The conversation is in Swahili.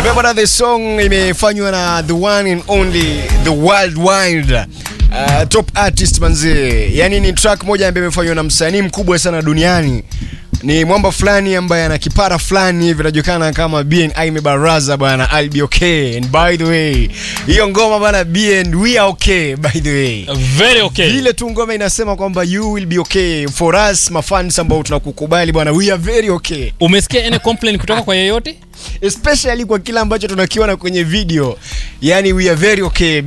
Bwana, the song imefanywa na the one and only the worldwide uh, top artist manzee. Yani ni track moja ambayo imefanywa na msanii mkubwa sana duniani. Ni mwamba fulani ambaye ana kipara fulani hivi inajulikana kama BN Aime Baraza bwana, I'll be okay. And by the way, hiyo ngoma bwana BN we are okay by the way. Very okay. Ile tu ngoma inasema kwamba you will be okay for us mafans ambao tunakukubali bwana, we are very okay. Umesikia any complaint kutoka kwa yeyote? especially kwa kile ambacho tunakiona kwenye video yani we are very okay